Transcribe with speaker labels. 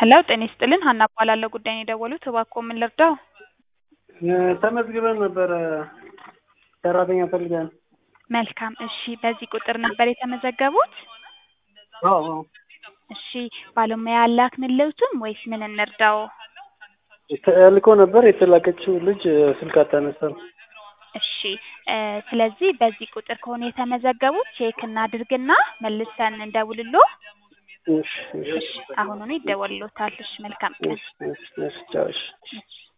Speaker 1: ሄሎ ጤና ይስጥልን ሀና እባላለሁ ጉዳይ ነው የደወሉት እባክዎ ምን ልርዳው
Speaker 2: ተመዝግበን ነበረ ሰራተኛ ፈልገን
Speaker 1: መልካም እሺ በዚህ ቁጥር ነበር የተመዘገቡት
Speaker 2: አዎ አዎ
Speaker 1: እሺ ባለሙያ አላክንልዎትም ወይስ ምን እንርዳው
Speaker 2: ተልኮ ነበር የተላከችው ልጅ ስልክ አታነሳም
Speaker 1: እሺ እ ስለዚህ በዚህ ቁጥር ከሆነ የተመዘገቡት ቼክ እናድርግና መልሰን እንደውልልዎ
Speaker 2: እሺ እሺ
Speaker 1: እሺ አሁኑኑ ይደወልልዎታል እሺ መልካም ቀን
Speaker 2: እሺ እሺ እሺ ቻው እሺ
Speaker 1: እሺ